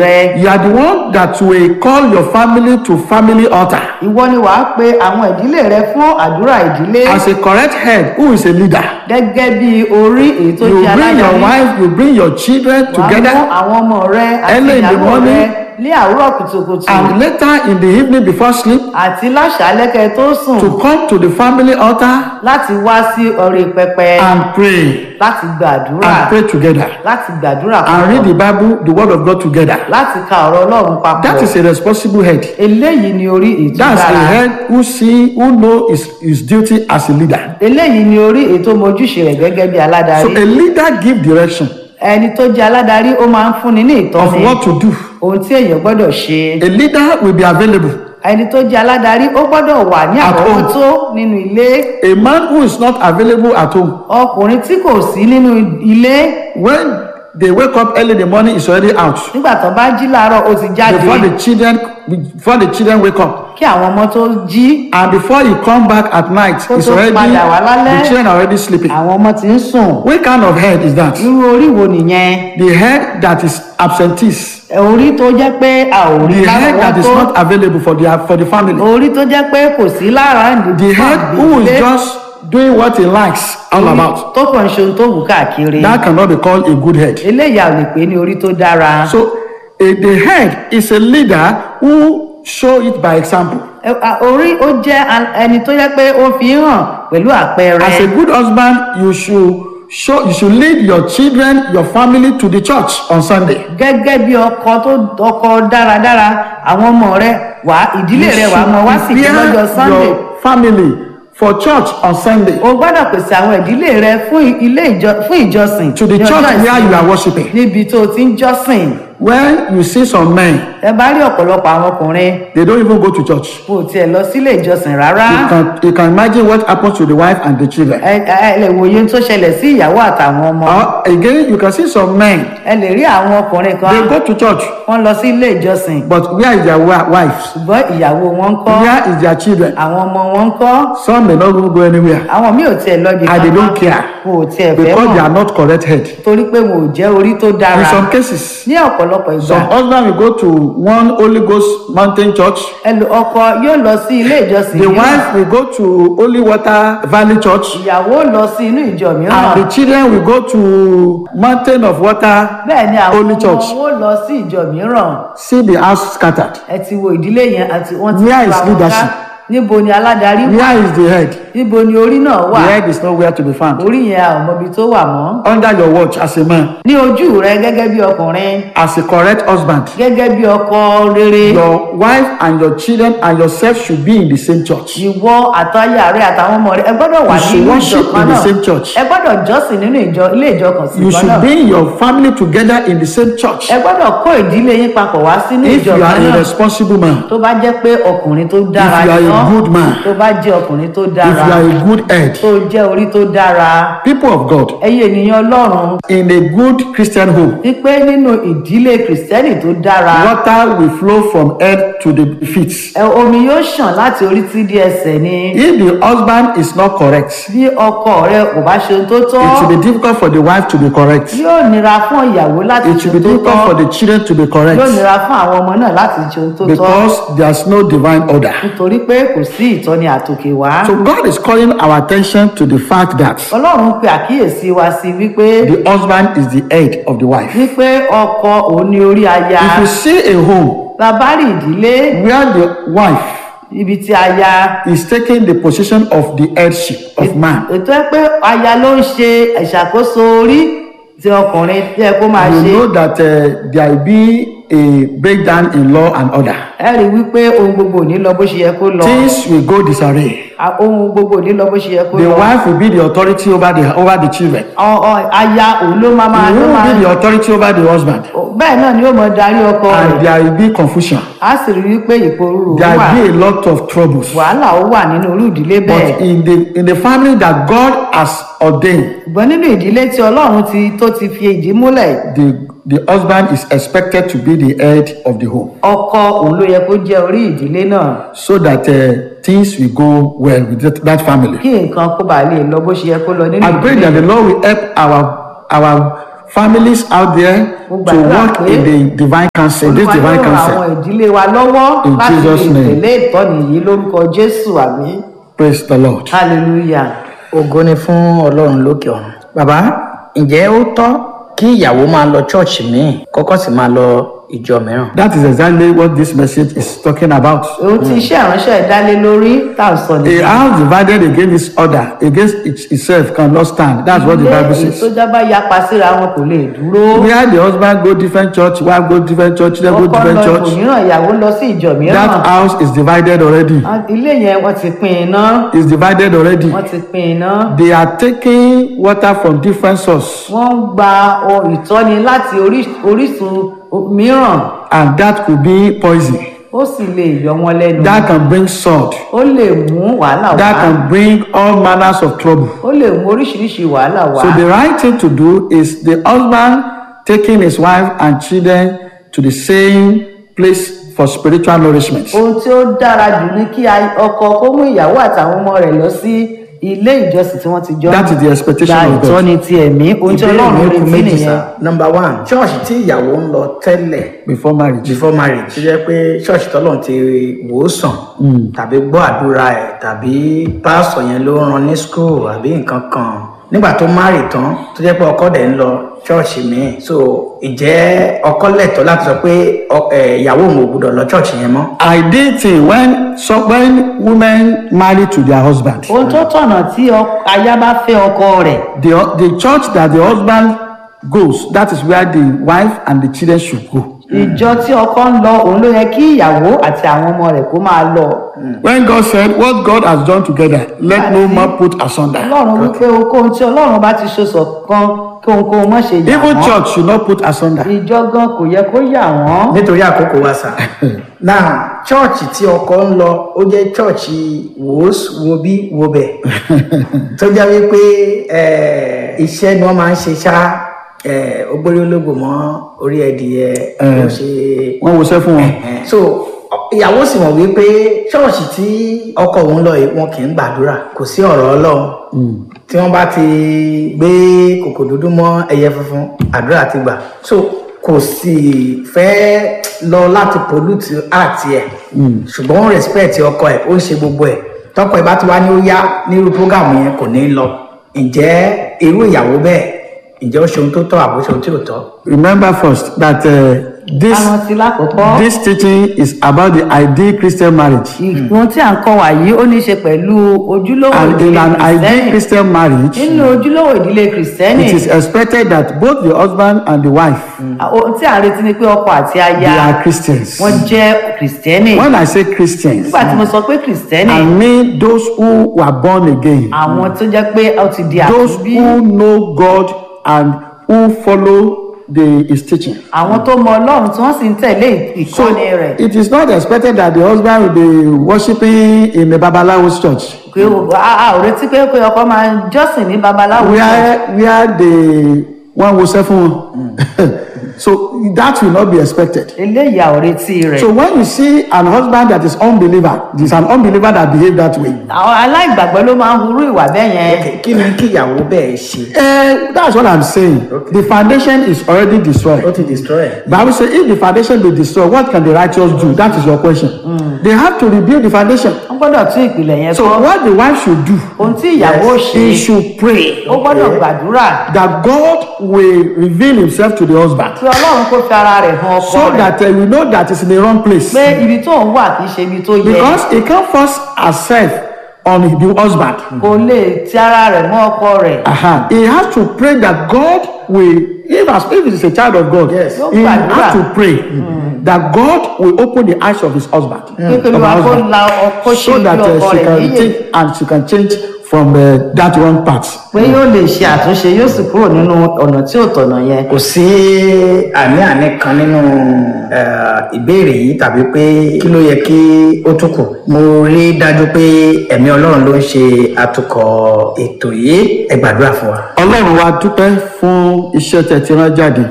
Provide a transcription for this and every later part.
rẹ You are the one that will call your family to family altar. ìwọ ni wàá pe àwọn ìdílé rẹ fún àdúrà ìdílé As a correct head, who is a leader? gẹ́gẹ́ bí orí èyí tó You jẹ́ bring your aládarí wife, you bring your children wàá mú together, àwọn ọmọ rẹ àti Early in the ìyàwó morning, rẹ ní àárọ̀ kùtùkùtù and later in the evening before sleep, àti láṣálẹ́ kẹ́ tó sùn to come to the family altar láti wá sí orí pẹpẹ and pray láti gbàdúrà and pray together láti gbàdúrà and read papọ̀ the Bible, the Word of God together. láti ka ọ̀rọ̀ ọlọ́run papọ̀ That is a responsible head. eléyìí ni orí ètò That's a dára head who see, who know his, his duty as a leader. eléyìí ni orí ètò mojúṣe rẹ̀ gẹ́gẹ́ bí So aládarí a leader give direction ẹni tó jẹ́ aládarí ó máa ń fúnni ní of ìtọ́ni what to do. ohun tí èèyàn gbọ́dọ̀ ṣe A leader will be available. ẹni tó jẹ́ aládarí ó gbọ́dọ̀ wà ní At home. àkọ́kọ́tó nínú ilé A man who is not available at home, ọkùnrin tí kò sí nínú ilé when they wake up early in the morning, is already out. nígbà tó bá jí láàárọ̀ ó ti jáde Before the children, before the children wake up, kí àwọn ọmọ tó jí and before he come back at night, Kó it's tó already padà wá lálẹ́. the children are already sleeping. àwọn ọmọ ti ń sùn What kind of head is that? irú orí wo nìyẹn The head that is absentee, orí tó jẹ́ pé a ò rí the lára head that wọn is tó not available for the for the family, orí tó jẹ́ pé kò sí lára the head who is just doing what he likes all about. tó kàn ṣe ohun tó wù káàkiri That cannot be called a good head. eléyìí a ò lè pè ní orí tó dára So a, the head is a leader who show it by example. Ẹ- a- orí ó jẹ́ a- ẹni tó jẹ́ pé ó fi ń hàn pẹ̀lú àpẹẹrẹ As a good husband, you should show you should lead your children, your family to the church on Sunday. gẹ́gẹ́ bí ọkọ tó ọkọ dáradára àwọn ọmọ rẹ wà ìdílé rẹ wà mọ wá sí ìdí lọ́jọ́ prepare sunday your family for church on Sunday. o gbọ́dọ̀ pèsè àwọn ìdílé rẹ fún ilé ìjọ fún ìjọsìn To the ní church ọjọ́ where you ìsinmi, are worshiping. níbi tó o ti ń jọ́sìn When you see some men, ẹ bá rí ọ̀pọ̀lọpọ̀ àwọn ọkùnrin they don't even go to church. kò tiẹ̀ lọ sílé ìjọsìn rárá You can you can imagine what happens to the wife and the children. ẹ ẹ lè wòye tó ṣẹlẹ̀ sí ìyàwó àtàwọn ọmọ Or again, you can see some men, ẹ lè rí àwọn ọkùnrin kan they go to church, wọ́n lọ sí ilé ìjọsìn but where is their wi- wives? ṣùgbọ́n ìyàwó wọn ń kọ́ Where is their children? àwọn ọmọ wọn ń kọ́ Some may not even go anywhere àwọn míì ò tiẹ̀ lọ bí and they don't care kò tiẹ̀ fẹ́ because they mọ̀ are not correct head. torí pé wọn ò jẹ́ orí tó dára In some cases, ní ọ̀pọ̀lọpọ̀ ìgbà some husband will go to one Holy Ghost mountain church. ẹlò ọkọ yóò lọ sí ilé ìjọsìn The mìíràn wife will go to Holy Water Valley Church. ìyàwó lọ sí inú ìjọ mìíràn And the children will go to Mountain of Water. bẹ́ẹ̀ ni àwọn Holy ọmọ church. wọn lọ sí ìjọ mìíràn See the house scattered. ẹ ti wo ìdílé yẹn àti wọn ti Where tú is àwọn ká. leadership? níbo ni aládarí wà Where is the head? níbo ni orí náà wà The head is nowhere to be found. orí yẹn a ò mọbi tó wà mọ́ Under your watch as a man, ní ojú rẹ gẹ́gẹ́ bí ọkùnrin as a correct husband, gẹ́gẹ́ bí ọkọ rere your wife and your children and yourself should be in the same church. ìwọ àtàyà rẹ àtàwọn ọmọ rẹ ẹ gbọ́dọ̀ wà You should nínú ìjọ worship kan in the náà same church. ẹ gbọ́dọ̀ jọ́sìn nínú ìjọ ilé ìjọ kan sí You kan náà should bring your family together in the same church. ẹ gbọ́dọ̀ kó ìdílé yín papọ̀ wá sínú If ìjọ you kan are a náà responsible man, tó bá jẹ́ pé ọkùnrin tó dára If you are a ni ọ́, good man, tó bá jẹ́ ọkùnrin tó if dára you are a good head, tó jẹ́ orí tó dára people of God, ẹ̀yin ènìyàn ọlọ́run in a good Christian home, wípé nínú ìdílé kìrìsìtẹ́nì tó dára water will flow from head to the feet. ẹ, omi yóò ṣàn láti orí tí di ẹsẹ̀ ni If the husband is not correct, bí ọkọ rẹ kò bá ṣe ohun tó tọ́ it will be difficult for the wife to be correct. yóò nira fún ìyàwó láti It ṣe will be ohun tó difficult for tọ́ the children to be yóò correct nira fún àwọn ọmọ náà láti ṣe ohun tó tọ́ because there's no divine order. nítorí pé kò sí ìtọ́ni àtòkè wá So God is calling our attention to the fact that ọlọ́run pe àkíyèsí wa sí wípé the husband is the head of the wife. wípé ọkọ òun ni orí aya If you see a home bàbá rí ìdílé where the wife ibi tí aya is taking the position of the headship of man, ètò ẹ pé aya ló ń ṣe ìṣàkóso orí tí ọkùnrin tí ẹ kó máa you ṣe know that uh, there will be a breakdown in law and order. ẹ rí i wípé ohun gbogbo ò ní lọ bó ṣe yẹ kó lọ Things will go disarray. A- ohun gbogbo ò ní lọ bó ṣe yẹ kó The lọ wife will be the authority over the over the children. Ọ- ọ- aya òun ló máa máa You ló will máa be the authority over the husband. bẹ́ẹ̀ náà ni ó mọ darí ọkọ And rẹ̀ there will be confusion. á sì rí wípé ìporúurú There wà will be a lot of troubles. wàhálà ó wà nínú irú ìdílé bẹ́ẹ̀ But in the in the family that God has ordained, ṣùgbọ́n nínú ìdílé tí ọlọ́run ti tó ti fi ìdí múlẹ̀ the the husband is expected to be the head of the home, ọkọ òun ló yẹ kó jẹ́ orí ìdílé náà so that uh, things will go well with that, that family. kí nǹkan kó bàa lè lọ bó ṣe yẹ kó lọ nínú I pray ìdílé that the Lord will help our our families out there Mo to gbàdúrà work pé in the divine counsel, this Olúwa divine yóò ran àwọn counsel. ìdílé wa lọ́wọ́ In láti Jesus' lè name. tẹ̀lé ìtọ́ni yìí lórúkọ jésù àmì Praise the Lord. hallelujah. ògo ni fún ọlọ́run lókè ọ̀run. bàbá ǹjẹ́ ó tọ́ kí ìyàwó máa lọ ṣọ́ọ̀ṣì míì kọ́kọ́ sì máa lọ ìjọ mìíràn. That is exactly what this message is talking about. ohun tí iṣẹ́ ìránṣẹ́ dálé lórí tá à ń sọ A nìyí. house divided against its other, against it- itself, cannot stand. That's what the ilé Bible èyí tó says. jábá yapa síra wọn kò lè dúró. Where the husband go different church, wife go different church, children go ọkọ different lọ church. ìbòmíràn ìyàwó lọ sí ìjọ mìíràn. That house is divided already. Ah, ilé yẹn wọ́n ti pín iná Is divided already. wọ́n ti pín iná. They are taking water from different source, wọ́n ń gba ohun ìtọ́ni láti orí- orísun mìíràn and that could be poison. ó sì lè yọ wọn lẹ́nu. That can bring sword. ó lè mú wàhálà That wá. can bring all manners of trouble. ó lè mú oríṣiríṣi wàhálà wá. So the right thing to do is the husband taking his wife and children to the same place for spiritual nourishment. ohun tí ó dára jù ni kí a- ọkọ kó mú ìyàwó àtàwọn ọmọ rẹ̀ lọ sí ilé ìjọsìn tí wọ́n ti jọ That is the expectation gba of God. ìtọ́ni ti ẹ̀mí ohun tí ìbéèrè ọlọ́run mi kù retí méjì nìyẹn. sá. number one ṣọ́ọ̀ṣì tí ìyàwó ń lọ tẹ́lẹ̀ Before marriage. before marriage tó jẹ́ pé ṣọ́ọ̀ṣì tọ́lọ́run ti wò ó sàn tàbí gbọ́ àdúrà ẹ̀ tàbí pásọ̀ yẹn ló rán ní school àbí nǹkan kan nígbà tó marry tán tó jẹ́ pé ọkọ dẹ̀ ń lọ ṣọ́ọ̀ṣì míì so ìjẹ́ ọkọ lẹ́tọ̀ọ́ láti sọ pé ọ- ẹ̀, ìyàwó òun ò gbọdọ̀ lọ ṣọ́ọ̀ṣì yẹn mọ́. Ideal thing when so when women marry to their husband, ohun tó tọ̀nà tí ọ- aya bá fẹ́ ọkọ rẹ̀ the the church that the husband goes, that is where the wife and the children should go. ìjọ tí ọkọ ń lọ òun ló yẹ kí ìyàwó àti àwọn ọmọ rẹ̀ kó máa lọ. When God said, "What God has joined together, let no man put asunder." ọlọ́run wípé ohunkóhun tí ọlọ́run bá ti so ṣọ̀kan kí ohunkóhun má ṣe yà Even wọ́n. church should not put asunder. ìjọ gan kò yẹ kó yà wọ́n. nítorí àkókò wa sà náà chọ́ọ̀chì tí ọkọ ń lọ ó jẹ́ chọ́ọ̀chì wòós wo bí wo bẹ̀ tó jẹ́ wípé eh, iṣẹ́ ni wọ́n máa ń ṣe ṣá eh, ó gbórí ológun mọ́ orí ẹdìyẹ ó ṣe Wọ́n wo sẹ́ fún wọn. Eh, so ìyàwó sì mọ̀ wípé ṣọ́ọ̀ṣì tí ọkọ òun lọ yìí wọn kì í gbàdúrà kò sí ọ̀rọ̀ ọlọ́run tí wọ́n bá ti gbé kòkò dúdú mọ́ ẹyẹ funfun àdúrà ti gbà so kò sì fẹ́ lọ láti pollute art ẹ̀ ṣùgbọ́n ó respect ọkọ ẹ̀ ó ń ṣe gbogbo ẹ̀ tọkọ ẹ̀ bá ti wá ní ó yá nírú program yẹn kò ní lọ ǹjẹ́ irú ìyàwó bẹ́ẹ̀ ǹjẹ́ ó ṣe ohun tó tọ́ àbó ṣe ohun tí ò tọ́. Remember first that uh, this àwọn ti lákòókò. this teaching is about the ideal Christian marriage. ìgbọ́n tí à ń kọ́ wà yìí ó ní í ṣe pẹ̀lú ojúlówó And in ìdílé an ideal kìrìsìtẹ́nì Christian marriage, nínú ojúlówó ìdílé kìrìsìtẹ́nì it is expected that both the husband and the wife ohun tí à ń retí ni pé ọkọ àti aya they are Christians. wọ́n jẹ́ kìrìsìtẹ́nì When I say Christians, nígbà tí mo sọ pé kìrìsìtẹ́nì I mean those who were born again, àwọn tó jẹ́ pé ó ti di those àtúbí who know God and who follow the, his teaching. àwọn tó mọ ọlọ́run tí wọ́n sì ń tẹ̀lé So ìkọ́ni rẹ̀ it is not expected that the husband will be worshiping in a Babalawo's church. pé o- a a ò retí pé pé ọkọ máa ń jọ́sìn ní babaláwo where where the one will say fún wọn so that will not be expected eléyìí a ò retí rẹ̀ so when you see an husband that is unbeliever there is an unbeliever that behave that way àwọn aláìgbàgbọ́ ló máa ń hurú ìwà bẹ́ẹ̀ yẹn Okay, kí ni kí ìyàwó bẹ́ẹ̀ ṣe eh that's what i'm saying the foundation is already ó destroyed ti destroy ẹ̀. bible say if the foundation be destroyed what can the righteous do that is your question they have to rebuild the foundation wọ́n gbọ́dọ̀ tún ìpìlẹ̀ yẹn so kọ́ what the wife should do ohun tí ìyàwó ṣe he should pray ó gbọ́dọ̀ gbàdúrà that god will reveal himself to the husband kí ọlọ́run kó fi ara rẹ̀ hàn ọkọ so rẹ̀ that uh, we know that it's in the wrong place pé ibi tó ń wà kì í ṣe ibi tó yẹ because he can't force herself on the husband kò lè ti ara rẹ̀ mọ́ ọkọ rẹ̀ uh-huh. he has to pray that god will if as if he is a child of god Yes. he has to pray that god will open the eyes of his husband pé of kí her olúwa kó husband la ọkọ ṣe so bí that uh, ọkọ she rẹ̀ can níyè take and she can change from uh, that wrong path pé yóò lè ṣe àtúnṣe yóò sì kúrò nínú ọ̀nà tí ò tọ̀nà yẹn kò sí àní-àní kan nínú eh, ìbéèrè yìí tàbí pé kí ló yẹ kí ó tún kù mo rí dájú pé ẹ̀mí ọlọ́run ló ń ṣe atukọ̀ ètò yìí ẹ gbàdúrà fún wa. ọlọ́run wa dúpẹ́ fún iṣẹ́ tẹ́ ti rán jáde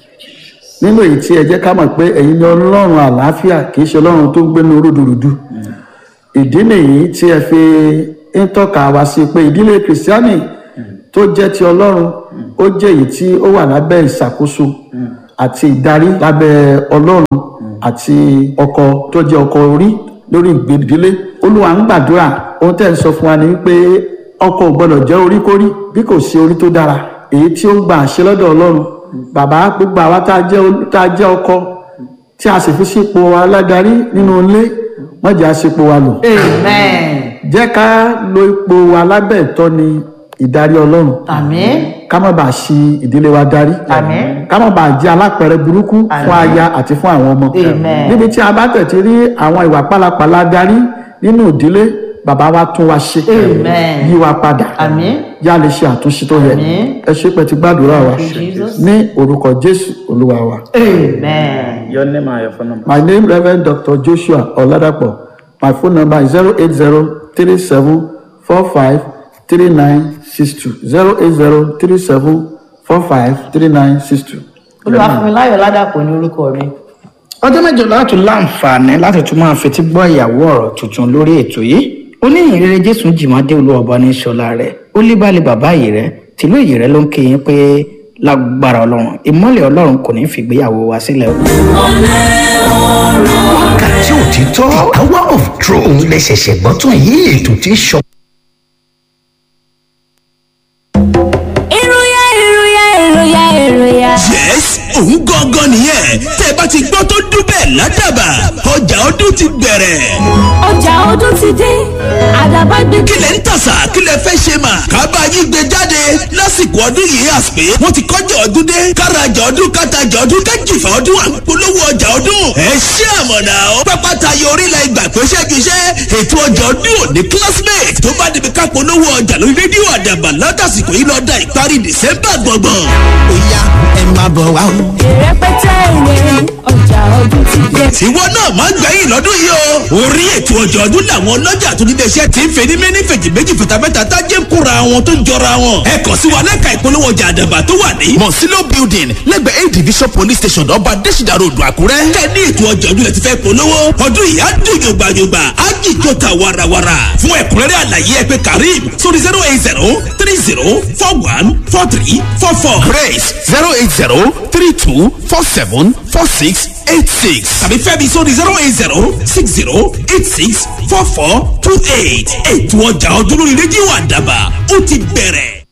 nínú èyí tí ẹ jẹ́ ká mọ̀ pé ẹ̀yin ni ọlọ́run àlàáfíà kì í ṣe ọlọ́run tó ń gbénu rúdurùdu ìdí nìyí tí ẹ fi ń tọ́ka wá sí pé ìdílé kìrìsìtánì tó jẹ́ ti ọlọ́run ó jẹ́ èyí tí ó wà lábẹ́ ìṣàkóso àti ìdarí lábẹ́ ọlọ́run àti ọkọ tó jẹ́ ọkọ orí lórí ìgbèdílé olúwa ń gbàdúrà ohun tẹ́ ń sọ fún wa ni wípé ọkọ ò gbọdọ̀ jẹ́ oríkórí bí kò sí orí tó dára èyí tí ó ń gba àṣẹ lọ́dọ̀ ọlọ́run bàbá gbogbo àwa tá a jẹ́ ol- tá a jẹ́ ọkọ tí a sì fi sípò aládarí nínú ilé wọ́n jẹ́ àṣepò wa lò amen jẹ́ ká lo ipò wa lábẹ́ ìtọ́ni ìdarí ọlọ́run àmín ká má bàa ṣi ìdílé wa darí Àmín. ká má bàa jẹ́ alápẹ̀rẹ̀ burúkú fún aya àti fún àwọn ọmọ Amen. níbi tí a bá tẹ̀tí rí àwọn ìwà pálapàla darí nínú ìdílé bàbá wa tún wa ṣe Amen. yí wa padà àmín yá lè ṣe àtúnṣe tó yẹ Àmín. ẹ ṣe pé ti gbàdúrà wa Jesus. ní orúkọ jésù olúwa wa. amen. your name and your phone number. My name Reverend Dr. Joshua Oladapo. My phone number is 08037453962. 08037453962. olúwàfúnmiláyọ̀ ládàpọ̀ ní orúkọ mi. ọjọ́ mẹ́jọ láti láǹfààní láti tún máa fetí gbọ́ ìyàwó ọ̀rọ̀ tuntun lórí ètò yìí oníyìnrere jésù jìmọ́dé olúwọba ní sọlá rẹ̀ ó líbàlẹ̀ bàbá yìí rẹ̀ tìlú èyí rẹ̀ ló ń kéyìn pé lágbára ọlọ́run ìmọ́lẹ̀ ọlọ́run kò ní í fìgbéyàwó wa sílẹ̀ o. wákàtí òtítọ́ hour of truth òun lè ṣẹ̀ṣẹ̀ gbọ́ tún yìí ètò tí ń sọ. ìròyà ìròyà ìròyà ìròyà. yes òun gangan nìyẹn tẹ́ ẹ bá ti gbọ́ tó dún bẹ́ẹ̀ ládàbà ọjà ọdún ti bẹ̀rẹ̀. ọjà ọdún ti dé àdàbà gbé. kí lẹ̀ ń tàṣà kí lẹ̀ fẹ́ ṣe mà kábà yín gbé jáde lásìkò ọdún yìí àsìpé wọ́n ti kọjá ọdún dé kárajà ọdún kátajà ọdún kájìfà ọdún àpolówó ọjà ọdún ẹ ṣé àmọ̀nà ó pápá tayọ orílẹ̀ ìgbà pé ṣẹ́giṣẹ́ ètò ọjà ọdún òní classmate tó bá débi ká polówó ọjà lórí rédíò àdàbà látàsìkò yìí lọ́dà ìparí december gbọ̀ngbọ̀n. ó yá ẹ máa bọ̀ wá o ìrẹpẹtẹ ìrẹ ọjà ọdún ti dé. tiwọ náà máa gbẹ̀yìn lọ́dún yìí o. orí ètò ọjọ́ ọdún làwọn ọlọ́jà tó nílé iṣẹ́ ti ń fẹ́ ní méní fèjì méjì fìtàfẹ́ta tájé ń kóra wọn tó ń jọra wọn. ẹ kàn sí wa lẹ́ka ìpolówó ọjà àdàbà tó wà ní. mọ̀sílò building lẹ́gbẹ̀ẹ́ a division police station ọba adésìdá ròdù àkúrẹ́. kẹ́ ní ètò ọjọ́ ọdún lẹ ti fẹ́ polówó. ọdún yìí á dùn yògbàyògbà á jìjọ ta warawara. fún ẹ̀kúnrẹ́rẹ́ àlàyé ẹ pé karim sórí zero eight zero three zero four one four three four four. grace zero eight zero three two four seven four six eight six tàbí fẹ́mi sórí zero eight zero six zero eight six four four two eight ètò ọjà ọdún lórí rédíò àdàbà ó ti bẹ̀rẹ̀.